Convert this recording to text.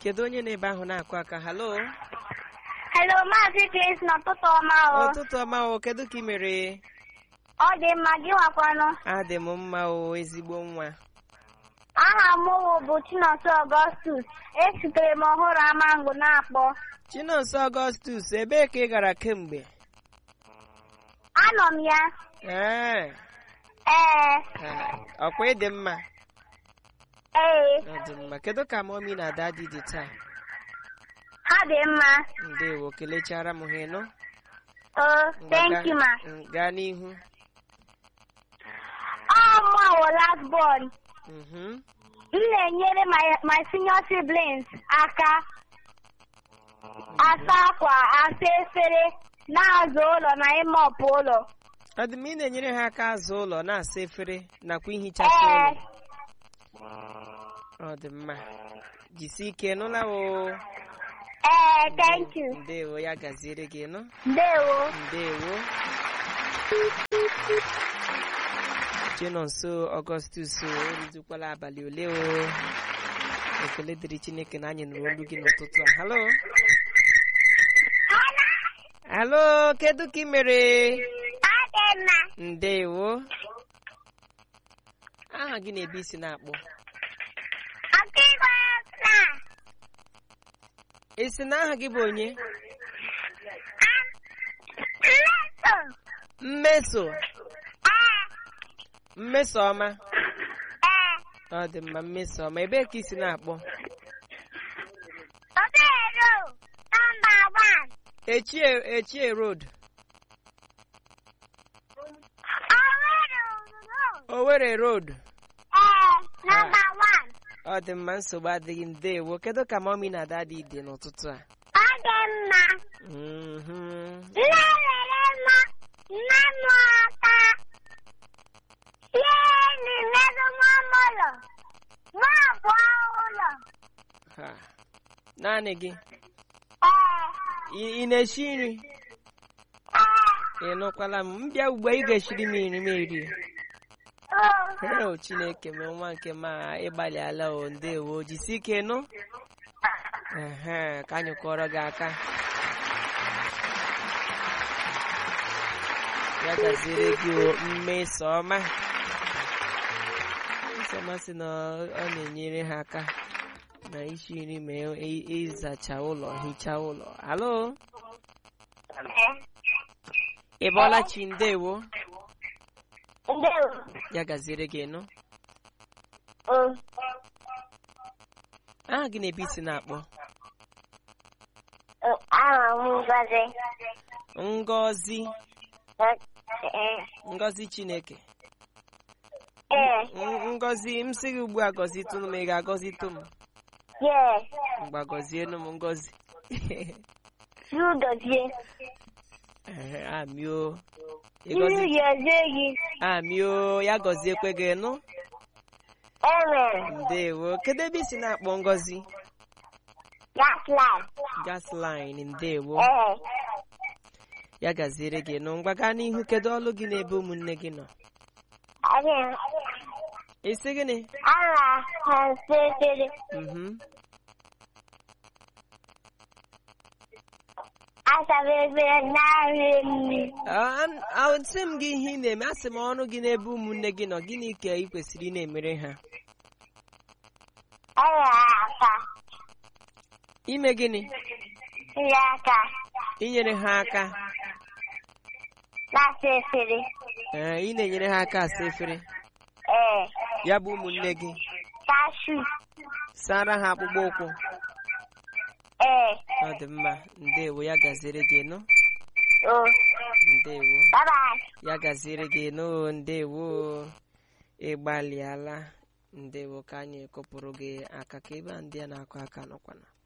kedu onye na-ebe ahụ na-akụ aka halo Hello, Maazị Grace n'ụtụtụ ọma o. ụtụtụ ọma o kedu ka ị mere Ọ dị mma gị nwakwanụ. adị m mma o ezigbo nwa Aha m wụ bụ Chinonso Augustus. Esitere m ọhụrụ Amangụ na-akpọ. chinonso ọgọstus ebee ka ị gara kemgbe Anọ m ya. ee Ee, ah, ọkwa ịdị mma ee, ọ dị mma kedu ka mọmi na dadi dị taa ha dị mma. ndewo kelechara m ha ịnụ Oh, Ngwa thank gaa- you ma. mm, gaa n'ihu Ọ mụ wụ last born. Mhm. M na-enyere my, my senior siblings aka asa akwa, asa efere, na-azụ ụlọ na ịmọpụ ụlọ. ọ dị mma ị na-enyere ha aka azụ ụlọ na-asa efere nakwa ihichasị Ee, ụlọ ọ dị mma jisi ike nụla o ee, thank you. ndewo ya gaziere gị nụ Ndewo. ndewo chinonso ọgọstus oruzukwala abalị ole o ekele dịrị chineke na anyị nụrụ olu gị n'ụtụtụ a halo halo kedu ka ị mere Ọ dị mma. ndewo aha gị na-ebe isi na-akpọ Ọkịgwe na esi na aha gị bụ onye mmeso. mmeso Ee, mmeso ọma ee, ọ dị mma mmeso ọma ebee ka isi na-akpọ Obero, nọmba wan. echie echie road Owero, Owerri road ee, nọmba wan. ọ dị mma nsogbu adịghị ndewo kedu ka mọmi na dadi dị n'ụtụtụ a Ọ dị mma. Mhm. Nne were mma, nne m aka. Sie n'imelu mama ụlọ. Nwa abụọ ụlọ. Ha. naanị gị Ee, ị ị na-esi nri ee, ị nụkwala m mbịa ugbu a ị ga-eshiri m nri m eri o. o chineke m nwa nke ma ịgbalịala o ndewo jisi ike nụ Ehe, ka anyị kụọrọ gị aka ya gaziere gị o mmesoma mmesoma sị na ọ ọ na-enyere ha aka na isi nri ma ị- ịzacha ụlọ hichaa ụlọ alo ị bọọla chi ndewo Ndewo. ya gaziere gị nụ O. aha gị na-ebe isi na-akpọ Aha m Ngozi. ngọzi Ee. ngọzi chineke Ee. Ng- ngọzi m sị gị ugbu a gọzitụ m ị ga-agọzitụ m Yes. mgba gọzienụ m ngọzi Yudozie. Ehe, amio Iru ịgọzi yezie gị. amio ya gọziekwe gị nụ Amen. ndewo kedu ebe isi na-akpọ ngọzi That's life. gas line ndewo Ee. ya gaziere gị nụ ngwa gaa n'ihu kedu ọlụ gị n'ebe ụmụnne gị nọ Again. isi gịnị Aha ha sekere. Mhm. Asabe efere narị nri. Ah, an- ah, sị m gị ihe ị na-eme asị m ọrụ gị n'ebe ụmụnne gị nọ gịnị ka ị kwesịrị ị na-emere ha Ọya aka. ime gịnị Ihe aka. inyere ha aka Na-asa efere. ee ị na-enyere ha aka asa efere Ee. ya bụ ụmụnne gị Cashew. sara ha akpụkpọ ụkwụ Ee. ọ dị mma ndewo ya gaziere gị nụ O. ndewo Bye bye. ya gaziere gị nụ ndewo ịgbalịala ndewo ka anyị kụpụrụ gị aka ka ebe a ndị a na-akụ aka nọkwana